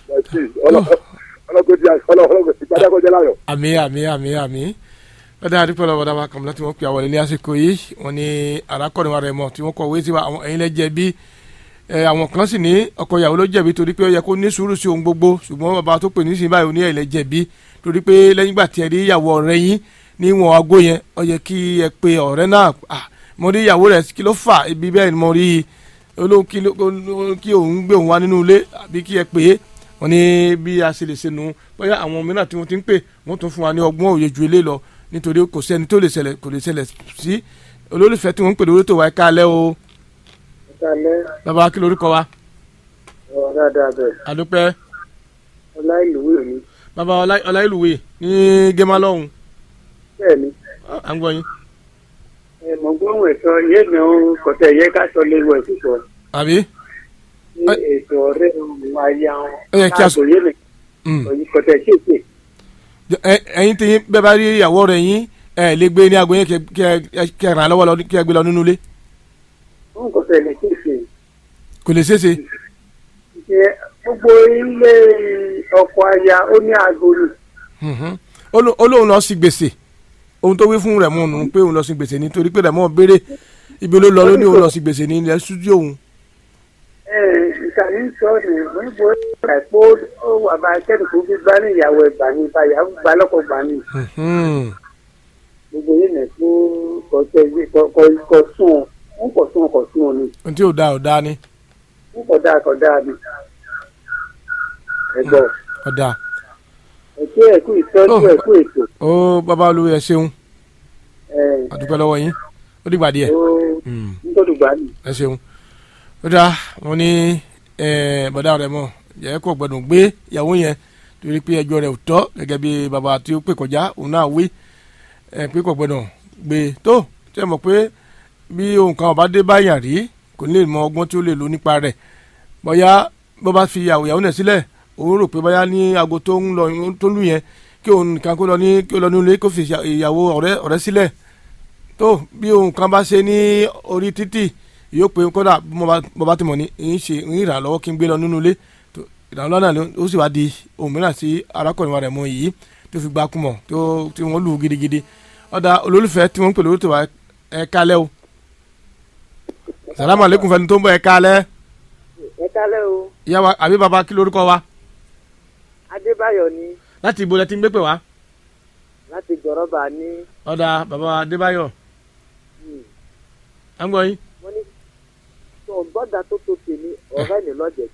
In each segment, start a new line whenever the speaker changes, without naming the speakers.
ẹtì ọlọgọdì ọlọgọdì gbadagọjẹ láyọ̀.
àmì àmì àmì àmì ọdẹ àdúpẹ́ lọ́wọ́ dábàá kàmúlá tí wọ́n pe àwọn ilé àsìkò yìí wọ́n ní arákùnrin wa rẹ̀ mọ̀ tí wọ́n kọ̀wé sí wa àwọn ẹ̀yin lẹ jẹ̀bi ẹ àwọn kan sì ní ọkọ ìyàwó ló jẹ̀bi torí pé ó yẹ kó ní sùúrù sí ohun gbogbo ṣùgbọ́n bàbá tó pè nísìnyí báyìí ó ní ẹ̀yin lẹ jẹ̀bi torí pé lẹ́yìn ìgbà tí ẹ rí ìyàwó ọ̀rẹ́ yín níwọ̀n aago yẹn ó yẹ kí ẹ pe ọ̀rẹ́ náà ah mo rí ìyàwó rẹ̀ kí ló fà ibi bẹ́ẹ̀ ni mo rí i olóhùn kí ló kí òun gbé òun wá nínú ilé àbí kí ẹ pè é wọ́n ní bí a ṣe lè ṣe nu bóyá àwọn mìíràn tí wọ́n ti ń pè wọ́n tún fún wa ní ọgbọ́n òye ju ilé lọ nítorí kò sẹ́ni tó lè ṣẹlẹ̀ kò lè ṣẹlẹ̀ sí olólùfẹ́ tí wọ́n ń pè lórí tó wa ẹ káalẹ́ o
Ìkàlẹ́
bàbá kí lorúkọ wa
ọ̀rọ̀ dáadáa bẹ̀.
àdúpẹ́
Ọláìlúwé mi.
bàbá Ọlá- ọláìlúwé ní gẹ́mà lọ́hùn
Bẹ́ẹ̀ni,
à ń gbọ́ yín
ẹ mọ̀ gbóhùn ẹ̀sọ́ yé mi ò kọ̀tẹ́ yẹ ká sọ léwu ẹ̀ sísọ.
àbí
Ní ètò ọ̀rẹ́ òun ayé àwọn.
Ó yẹ kí a sọ-
Káàbò yé mi.
Mm.
Òyìn kọ̀tẹ́ kéèké.
Ẹ- ẹ̀yin tí yín bẹ́ẹ̀ bá rí ìyàwó rẹ̀ yín ẹ lè gbé ní aago yẹn kí ẹ- kí ẹ- kí ẹ ràn án lọ́wọ́ lọ kí ẹ gbé lọ nínú ilé
Wọ́n kọ̀tẹ́ lè kéèké.
kò lè ṣeé ṣe
Ṣé gbogbo ilé ọkọ̀ aya ó ní aago ni?
Mhm. Ó ló- ó lóun lọ sí gbèsè ohun tó wí fún rẹ̀ mọ́ nù pé òun lọ sí gbèsè nítorí pé rẹ̀ mọ́ béèrè ibi ló lọ ló ní òun lọ sí gbèsè ní ilẹ̀ stúdíò òun
Ẹ ìkànnì sọ ni wọ́n gbọ́ ẹ̀pọ̀ ó wà bá akẹ́kọ̀ọ́ gbígbá ní ìyàwó ẹ̀gbà ní ìbáyà gbà lọ́kọ̀ gbà ní.
Mhm.
gbogbo yìí nà fún kọtẹ yìí kọ sún ọ wọn kọ sún ọ kọ sún ọ ni
ohun tí ò dáa ò dáa ni
wọn kọ dáa kọ dáa ni ẹgbọ
ò dáa
ẹkú ẹkú ìtọ́jú
Oh.
ẹkú ètò
ó bàbá olúwa ẹ ṣeun
ẹ
àdúpẹ́ lọ́wọ́ yín ó dìgbà díẹ̀
ó
Mm.
nítorí gbà ní.
ẹ ṣeun ó dáa wọn ní ẹ, bọ̀dá rẹ̀ mọ̀ jẹ́ kó gbọ́dọ̀ gbé ìyàwó yẹn torí pé ẹjọ́ rẹ̀ ò tọ́ gẹ́gẹ́ bí bàbá tí ó pè kọjá òun náà wí ẹ pé kò gbọ́dọ̀ gbé tó tẹ́ mọ̀ pé bí ohun kan ọba dé báyà rí kò ní lè mọ ọgbọ́n tí ó lè lò nípa rẹ̀ bóyá bó bá fi ìyàwó ìyàwó náà sílẹ̀ òun rò pé bóyá ní aago tó ń lọ tó ń lù yẹn kí òun nìkan kó lọ ní kí ó lọ nílé kó fi ìyàwó ọ̀rẹ́ ọ̀rẹ́ sílẹ̀ tó bí ohun kan bá ṣe ní orí títì yóò pé kódà bí mo bá- mo bá ti mọ̀ ní ń ṣe ń rà lọ́wọ́ kí n gbé lọ nínú ilé tó ìrànlọ́wọ́ náà ló- ó sì wá di ohun mìíràn sí arákùnrin wa rẹ̀ mọ́ yìí tó fi gbá kúmọ̀ tó tí wọ́n lù ú gidigidi ọ̀dà olólùfẹ́ tí wọ́n ń pè lórí tó wá ẹ kálẹ́ o salamu aleykum fẹni tó ń bọ̀ ẹ kálẹ́
ẹ kálẹ́ o
ìyá wa àbí baba kí lórúkọ wa
adébáyọ̀ ni
láti ibo lẹ ti ń gbé pè wá
láti jọ̀rọ̀bà ní
ọ̀dà baba adébáyọ̀ à ń gbọ́ yín
wọ́n ní tó gbọ́dọ̀ tó tó tèmi ọ̀rẹ́ mi lọ́jẹ̀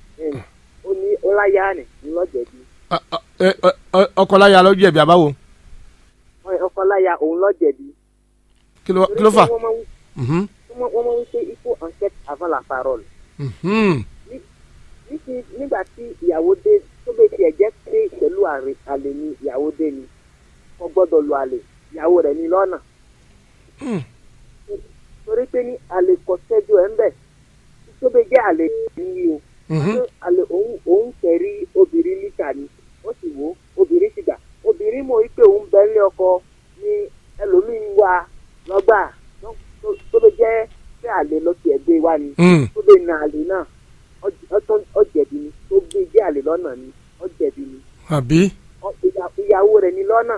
ó ní ọláyà ni ní lọ́jẹ̀ bí
Ọ- ọ- ẹ- ọ- ọ- ọkọ láya ló jẹ̀bi àbáwo
ọkọ láyà òun lọ́jẹ̀ bí.
kí ló kí ló fà.
wọ́n máa ń
Mhm.
wọ́n máa ń ṣe ikú enquête avant la parole.
Mhm.
Níṣì- nígbà tí ìyàwó dé tó bẹ tiẹ̀ jẹ́ pé pẹ̀lú àrè- àlè ni ìyàwó dé ni kò gbọ́dọ̀ lu àlè ìyàwó rẹ̀ ní lọ́nà
Mm.
torí pé ní àlè kò sẹ́jú ẹ̀ ń bẹ̀ tó bẹ jẹ́ àlè ní o
Mhm.
Pé àlè òun òun kẹ̀rí obìnrin níta ni ó sì wò ó obìnrin sì gbà obìnrin mọ̀ wípé òun bẹ ní ọkọ ní ẹlòmíín wá lọ́gbà tó- tó- tó bẹ jẹ́ pé àlè lọ tiẹ̀ gbé wá ni
Mm.
tó bẹ na àlè náà ọ- ọ- ọ jẹ̀bi ni tó gbé jẹ́ àlè lọ́nà ni ọ jẹ̀bi ni
àbí.
Ọ- ìyá- ìyàwó rẹ̀ ní lọ́nà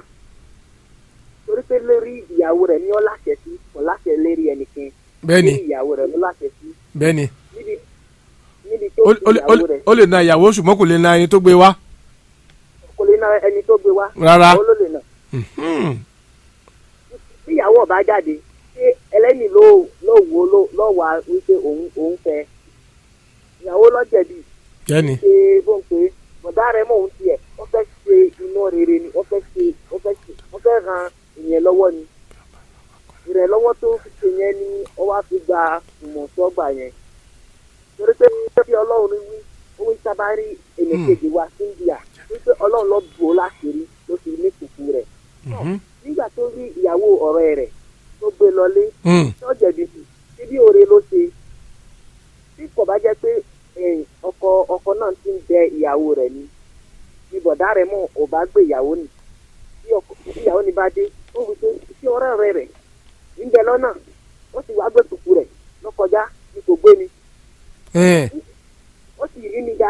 torí pé lórí ìyàwó rẹ̀ ní ọ láṣẹ sí kò láṣẹ lérí ẹnìkan
bẹ́ẹ̀ni
lórí ìyàwó rẹ̀ ló láṣẹ sí
bẹ́ẹ̀ni
níbi níbi tó
ó
fi
ó lè- ó
ìyàwó
lè-
rẹ̀
ó lè na ìyàwó ṣùgbọ́n kò lè na ẹni tó gbé wá
kò lè na ẹni tó gbé wá
Rárá.
ìyàwó ló lè nà
Mhm.
tí ìyàwó ọba jáde ṣé ẹlẹ́ni ló ló wo ló ló wà wípé òun òun fẹ́ ìyàwó lọ́jẹ̀bi
bẹ́ẹ̀ni
ṣe bó ń pè é bọ̀dá rẹ̀ mọ̀ òun tiẹ̀ wọ́n fẹ́ ṣe iná rere ni wọ́n fẹ́ ṣe wọ́n fẹ́ ṣe wọ́n fẹ́ ran ìyẹn lọ́wọ́ ni ìrẹ̀lọ́wọ́ tó fi ṣe yẹn ni ó wá fi gba ìmọ̀sọ́gbà yẹn torí pé bí ọlọ́run wí ó wí sábàárì ènìkejì wa Cynthia wípé ọlọ́run lọ bò ó láṣìírí ló fi ní kùkù rẹ̀
Mhm.
nígbà tó rí ìyàwó ọ̀rẹ́ rẹ̀ tó gbé lọlé
Mm.
tó jẹ̀bi sí síbí oore ló ṣe tí kò bá jẹ́ pé eh, ọkọ ọkọ náà ti ń bẹ ìyàwó rẹ̀ ni bí bọ̀dá rẹ̀ mọ̀ ò bá gbé ìyàwó ni bí ọkọ- bí ìyàwó ni bá dé ó wí pé sí ọ̀rẹ́ rẹ̀ rẹ̀ ń bẹ lọ́nà ó sì wá gbé kùkù rẹ̀ lọ́kọjá ní kò gbé mi
Eh.
ó sì rí mi dáadáa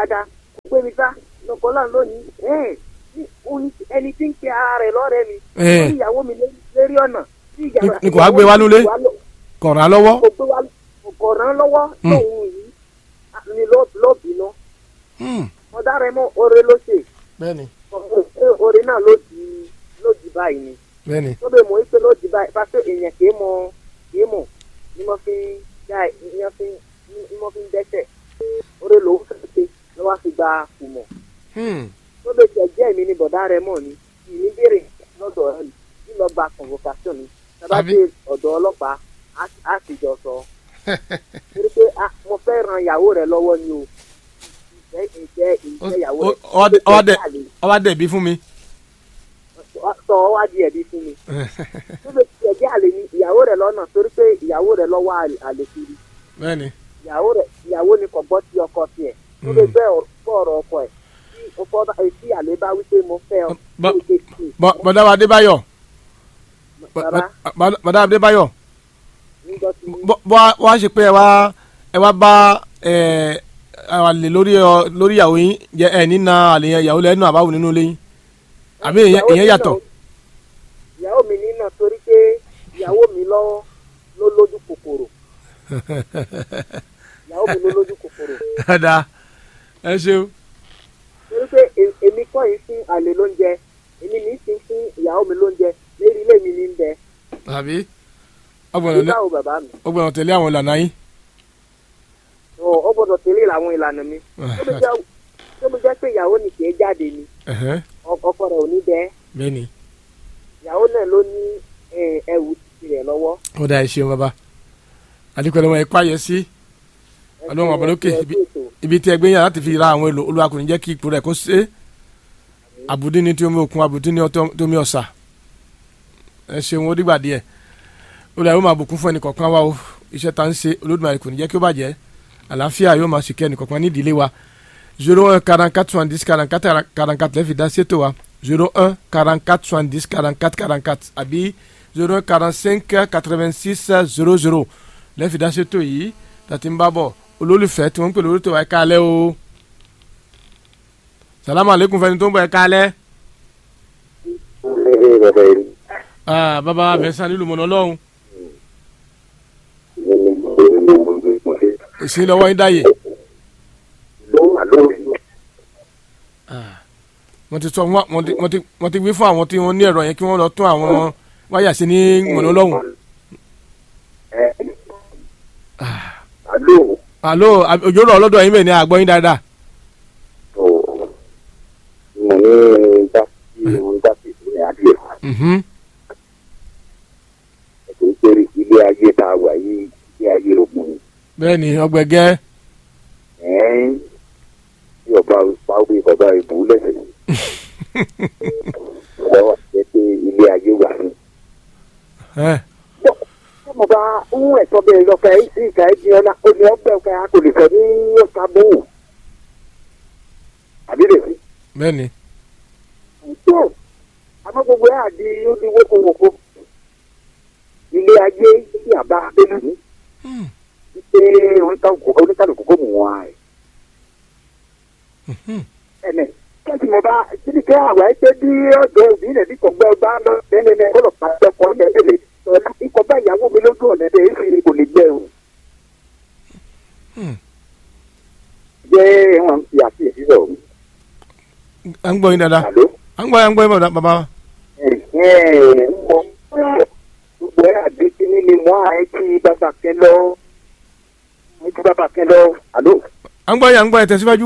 kò gbé mi sá lọkọ náà lónìí ẹ̀ẹ́n ní òun ẹni tí ń pe ara rẹ̀ lọ́rẹ́ mi
Ẹ̀.
ó ní ìyàwó mi lé- lérí ọ̀nà tí ìyàwó
Ní- ní kò wá gbé wá nulẹ̀? kọ̀ọ̀ràn lọ́wọ́
kò gbé wa kò ràn lọ́wọ́
Hmm.
lóhun yìí a- ni ló ló bínú
Hmm,
ọ̀dà rẹ̀ mọ́ oore ló ṣe
bẹ́ẹ̀ni
Ọ̀- oore náà ló di ló di báyìí ni
bẹ́ẹ̀ni
tó bẹ mọ̀ wípé ló di báyìí pàṣẹ èèyàn kì í mọ kì í mọ̀ ni mo fi ń dá ni mo fi ń ni mo fi ń dẹ́sẹ̀ oore lòún fẹ́ ṣe ló wá fi gba kùmọ̀
Hmm,
tó bẹ jẹ jẹ́ mi ni bọ̀dá rẹ̀ mọ̀ ni ìní béèrè lọ́dọ̀ ẹ̀ ní lọ gba convocation ni tábà
Àbí?
dé ọ̀dọ̀ ọlọ́pàá á- á sì jọ sọ torí pé ah, mo fẹ́ ran ìyàwó rẹ̀ lọ́wọ́ ni o ìfẹ́ ìfẹ́ ìfẹ́ ìyàwó
Ó-
rẹ̀
ó- ó wá dé- ó wá dé- ó wá dẹ̀bi fún mi
sọ ọ́ wá di ẹ̀bí fún mi tó bẹ jẹ jẹ́ àlè ni ìyàwó rẹ̀ lọ́nà torí pé ìyàwó rẹ̀ lọ́wọ́ àlè- àlè kiri
bẹ́ẹ̀ni
ìyàwó rẹ̀ ìyàwó ni kò gbọ́ sí ọkọ tiẹ̀ tó lè bẹ́ ọ̀rọ̀ ọ̀rọ̀ ọkọ ẹ̀ tí ọkọ bá tí àlè bá wípé mo fẹ́ ọ
Bọ́-
tó lè tì
Bọ́- bọ́dá wa Adébáyọ̀ Bọ́-
bàbá
bọ́- bọ́dá Adébáyọ̀
nígbà tí
bọ́ bọ́- wá ṣe pé ẹ wá ẹ wá bá ẹ àlè lórí ọ lórí ìyàwó yín jẹ ẹ nínà àlè yẹn ìyàwó lẹ́nu àbáwò nínú ilé yín àbí ìyẹn
ìyàwó
ìyẹn
mi
yàtọ̀
náà- ìyàwó mi nínà torí pé ìyàwó mi lọ ló lójú kòkòrò ìyàwó mi ló lójú kòkòrò
dáadáa ẹ ṣeun
torí pé e- èmi kọ́ yìí fún àlè lóúnjẹ èmi ní í sin fún ìyàwó mi lóúnjẹ lérí ilé mi ní ń bẹ
àbí ọgbọ̀nà
nígbà wo bàbá mi
ọgbọ̀nà tẹ̀lé àwọn ìlànà yín
ọ ọ gbọ́dọ̀ tẹ̀lé àwọn ìlànà mi tó bí jẹ́ tó bí jẹ́ pé ìyàwó ni kì í jáde ni
Ẹ̀hẹ́,
ọ- ọkọ rẹ̀ ò ní bẹ́ẹ̀
bẹ́ẹ̀ni
ìyàwó náà ló ní eh, ẹrù tirẹ̀ lọ́wọ́.
ó dá ẹ ṣeun bàbá àdìpẹ́ lọ́wọ́ ẹ pààyẹ sí ọlọ́run ọ̀bọ̀ lókè ibi ibi tí ẹgbẹ́ yàrá ti fi ra àwọn èlò olúwa kò ní jẹ́ kí ipò rẹ̀ kó ṣe àbùdí ni tí omi òkun àbùdí ni ọtọ- tí omi ọ̀sà ẹ ṣeun ó dìgbà díẹ̀ olùdarí ó máa bùkún fún ẹnì kọ̀ọ̀kan wa o iṣẹ́ ta ń ṣe olódùmarè kò ní jẹ́ kí ó bàjẹ́ àlàáfíà yóò máa ṣìkẹ́ ẹnì kọ̀ọ̀kan ní ìdílé wa zero un quarante quatre soixante dix quarante quatre quarante quatre lẹ́fì dá sétò wa zero un quarante quatre soixante dix quarante quatre quarante quatre àbí zero un quarante cinq quatre vingt six zero zero lẹ́fì dá sétò yìí tàti ń bá bọ̀ olólùfẹ́ tí wọ́n ń pè lórí tó wa ẹ káalẹ́ o salamu aleykum fẹ́ni tó ń bọ̀ ẹ káalẹ́ ah baba abẹ́sán nílùú mọ̀nà ọlọ́run èsì lọ́wọ́ yín dáyé wọ́n ti sọ wọ́n wọ́n ti wọ́n ti wọ́n ti wí fún àwọn tí wọ́n ní ẹ̀rọ yẹn kí wọ́n lọ tún àwọn wáyà sí ní mọ̀nà ọlọ́run alo ab- òjò rọ̀ ọlọ́dọ̀ yín bẹ́ẹ̀ ni àgbọ̀ yín dáadáa Mhm.
ilé ayé tá a wà yìí ilé ayé ogun ni
bẹ́ẹ̀ ni ọgbẹ̀gẹ́
ẹ̀ẹ́n tí ọba pàwé bàbá ìbú lẹ́sẹ̀ lọ́wọ́ jẹ́ pé ilé ayé wà ní.
ẹ̀
tí mo bá ń ẹ̀tọ́ bẹ́ẹ̀ lọ fẹ́ sí ìka ẹ̀ di ọ̀nà ó ní ọgbẹ́ ọ̀kẹ́ a kò lè sọ ní ọ̀sà bò ó. àbí lè fi.
bẹ́ẹ̀ ni
tó àmọ́ gbogbo ẹ̀ àdí ó di wókòwòkò. ilé ayé tí àbá abẹ́lú ní.
Hmm.
pé oníkàlùkù kò mú wọn àì.
Mhm.
ẹnẹ kẹ́sì mo bá síbi kẹ́ àwa ẹ pé bí ọ̀dọ́ òbí rẹ̀ bí kọ̀gbẹ́ ọba lọ bẹ́ẹ̀ ọlọ́pàá ẹ̀kọ́ ẹ̀ẹ́dẹ̀lẹ̀ ọ̀la ikọ̀ bá ìyàwó mi lójú ọ̀nà ẹ̀ èyí ni kò lè jẹ́ o.
Hmm.
jẹ́ wọn fi àfihàn sọ̀rọ̀ mi.
à ń gbọ́ yín dáadáa
àló.
à ń gbọ́ à ń gbọ́ yín bàbá- bàbá wa.
ẹ̀hẹ́n ń bọ̀ gbogbo ẹ̀ àdéhùn ní mọ́ àyè tí bàbá kẹ lọ àyè tí bàbá kẹ lọ àló.
à ń gbọ́ yín à ń gbọ́ yín tẹ̀síwájú.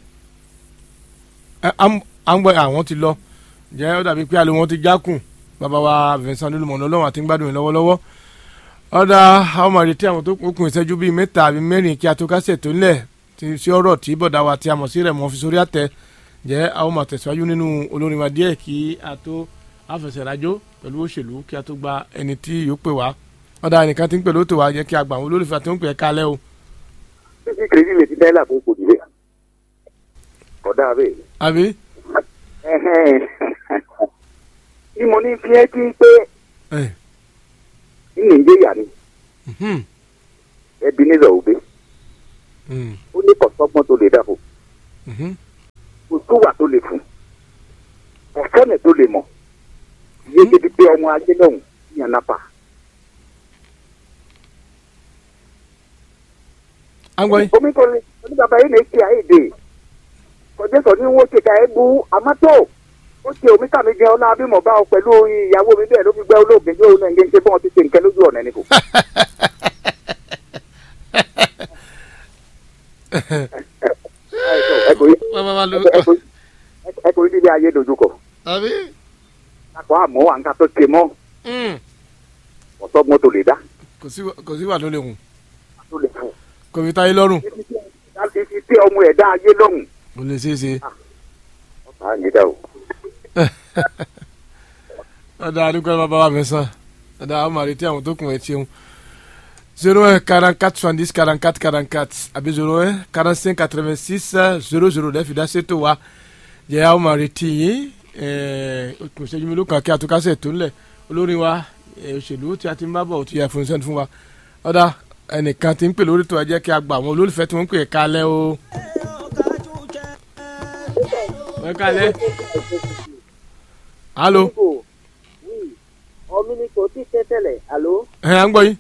Ẹ, à ń à ń gbọ́ yín àwọn ti lọ jẹ́ ó dàbí pé àlè wọn ti jákùn bàbá wa Vincent olùmọ̀nà ọlọ́run àti ń gbádùn yín lọ́wọ́lọ́wọ́. ọ̀dà àwọn ọmọ àrètí àwọn tó kún ìṣẹ́jú bíi mẹ́ta àbí mẹ́rin kí a tó kásẹ̀ tó ńlẹ̀ ti sí ọ̀rọ̀ tí bọ̀dá wa tí a mọ̀ sí rẹ̀ mọ́ fi sórí àtẹ jẹ́ àwọn ọmọ tẹ̀síwájú nínú olórin wa díẹ̀ kí a tó àfẹsẹ̀rájó pẹ̀lú òṣèlú kí a tó gba ẹni tí yóò pè wá ọ̀dà ẹnìkan ti ń pè lóòótọ́ wa jẹ́ kí a gbà àwọn olólùfẹ́ àti ń pè é kálẹ̀ o
títí kìrìsì lè ti dẹ́là fún kò nílé. ọ̀dà bẹ́ẹ̀.
àbí
ẹ̀hẹ́n. bí mo ní fi ẹ́ tí pé
ẹ̀
ní nàìjíríà ni
mhm,
ẹbí nílò òbí
mhm,
ó ní kọ̀sọ́gbọ́n tó lè dàbò
mhm,
tó wà tó lè fún ọ̀sẹ́nẹ̀ tó lè mọ̀ iye débi pé ọmọ ajé lọ́hùn yàn nápa.
à ń gbọ́ yín.
omi kò ní oní bàbá yìí lè ṣe àìdè kọjá sọ ní wọ́n ṣe ká ẹ bu àmọ́tò ó ṣe omi kàmí jẹun náà bí mo bá ọ pẹ̀lú ìyàwó mi bẹ́ẹ̀ ló fi gbẹ́ olóògbé yóò náà ń gé ń ṣe fún ọ ti ṣe nǹkan lójú ọ̀nà ẹni kò. ẹ kò rí
bàbá wa ló.
ẹ kò rí ẹ kò rí níbi ayé dojúkọ
àbí.
àpò àmọ́ à ń ká tó ṣe mọ́
Mm.
ọ̀sọ́gbọ́n tó lè dá
kò sí kò sí wà tó lè hùn
tó lè fún
kò fi táyé lọ́rùn
láti fi tẹ ọmọ ẹ̀dá ayé lọ́hùn.
kò lè ṣeé ṣe.
ọ̀tá yìí dá o.
ọ̀dà àdúgbò bàbá wa mi sàn ọ̀dà àwọn màrí tí àwọn tó kùn ẹ̀ tiẹ̀ zero un quarante quatre soixante dix quarante quatre quarante quatre àbí zero un quarante cinq quatre vingt six zero zero lẹ́fì dá sétò wa jẹ́ àwọn màrí tí yín kò ṣẹ́jú mi ló kàn kí àtúkásẹ̀ tó ń lẹ̀ olórin wa eh, òṣèlú tí a ti ń bá bọ̀ tí a fún sẹ́ni fún wa ọ̀dà ẹnìkan ti ń pè lórí tó ẹ jẹ́ kí a gbà àwọn olólùfẹ́ tí wọ́n ń pè é kalẹ̀ o. ẹ kalẹ̀ alo
ọmọ mi kò tí tẹ́ tẹ́lẹ̀ àló
ẹ à ń gbọ́ yín.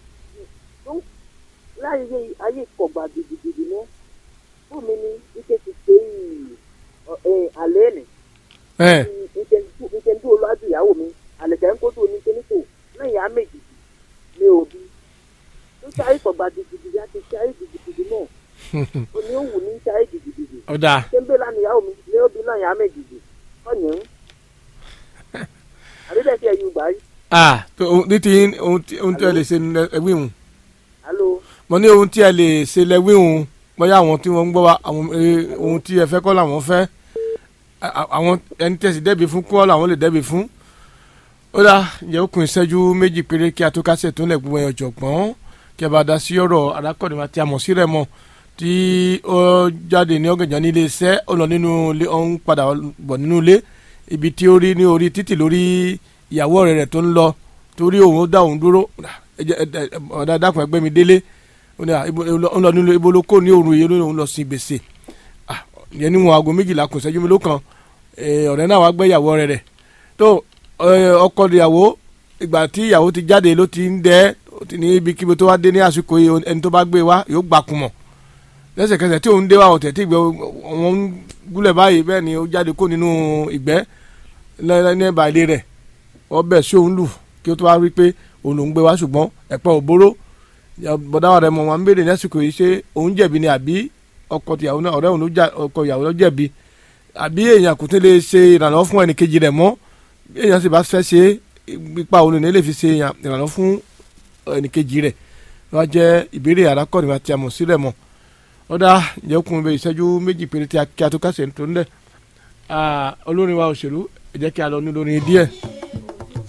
láyé ayé kọ̀gbà gidigidi mọ́ fún mi ní ike ti ṣe yìí àlẹ́ nì
ẹ
ike ń dúró lọ́dún ìyàwó mi àlẹ̀kẹ́ ń kó tó ní kíníkò lẹ́yìn á méjì ní òbí tó ṣe ayé kọ̀gbà gidigidi á ti ṣe ayé gidigidi náà ó ní ó wù ní ṣe ayé gidigidi
ọ̀dà
ṣé ń bẹ́ lánàá ìyàwó mi ní òbí náà yà á méjì ọ̀yìn àbíbẹ̀ sí ẹ̀yìn gbà yìí
ah tó ohun ní ti yín, ohun tí ohun tí ẹ lè ṣe ní ẹwí hùn
alo
mo ní ohun tí ẹ lè ṣe lẹwí hùn bóyá àwọn tí wọ́n ń gbọ́ wa àwọn eh, ohun tí ẹ fẹ́ kọ́ làwọn fẹ́ A- a- àwọn ẹni tẹ̀sí dẹ́bi fún kọ́ làwọn lè dẹ́bi fún ó dà yẹ okùn ìṣẹ́jú méjì péré kí a tó kásẹ̀ tó lẹ̀ gbogbo ẹ̀yàn jọ̀gbọ́n kí a bá dá sí ọ̀rọ̀ arákọ̀dé wa tí a mọ̀ sí rẹ̀ mọ̀ tí ó jáde ní ọ̀gànjọ́ ní ilé iṣẹ́ ó lọ nínú ilé ó ń padà bọ̀ nínú ilé ibi tí ó rí ní orí títì lórí ìyàwó ọ̀rẹ́ rẹ̀ tó ń lọ torí òun ó dá òun dúró ẹ jẹ́- ẹ- ẹ- ọ̀dà dàpọ̀ ẹgbẹ́ mi délé ó ní à, ibo- ó lọ nínú ibo ló kó ní òru yìí ó ní òun lọ sí gbèsè Ah, yẹn níwọ̀n aago méjìlá kò sẹ́jú mi ló kan Eh, ọ̀rẹ́ náà wá gbé ìyàwó ọ̀rẹ́ rẹ̀ tó eh, ọkọ ìyàwó ìgbà tí ìyàwó ti jáde ló ti ń dẹ́ ó ti ní ibikíbi tó wá dé ní àsìkò yìí ẹni tó bá gbé wá yóò gbà kùmọ̀ lẹ́sẹ̀kẹsẹ̀ tí òun dé wá ọ̀tẹ̀ tí ìgbẹ́ wọn ń gúnlẹ̀ báyìí bẹ́ẹ̀ ni ó jáde kó nínú ìgbẹ́ lẹ́lẹ́ ní ẹ̀bà ilé rẹ̀ wọ́n bẹ̀ sí òun lù kí ó tó wá rí pé òun lòún gbé wá ṣùgbọ́n ẹ̀pẹ́ òbóró bọ̀dáwà rẹ̀ mọ̀ wọn ń béèrè lásìkò yìí ṣé òun jẹ̀bi ni àbí ọkọ ìyàwó náà ọ̀rẹ́ òun ló jà ọkọ ìyàwó ló jẹ̀bi àbí èèyàn kò tún lè ṣe ìrànlọ́wọ́ fún ẹnì kejì rẹ̀ mọ́ bí èèyàn sì bá fẹ́ ṣe ipa òun ní lè fi ṣe ìrànlọ́wọ́ fún ẹnì kejì rẹ̀ wọ́n jẹ́ ìbéèrè arákọ̀rin àti àmọ̀ sílẹ̀ mọ́ ọ̀dà ìjẹ́kùn bẹ ìṣẹ́jú méjì péré tí a kí a tó kásẹ̀ tó ń lẹ̀ olórin wa òṣèlú ẹ jẹ́ kí a lọ ní olórin díẹ̀.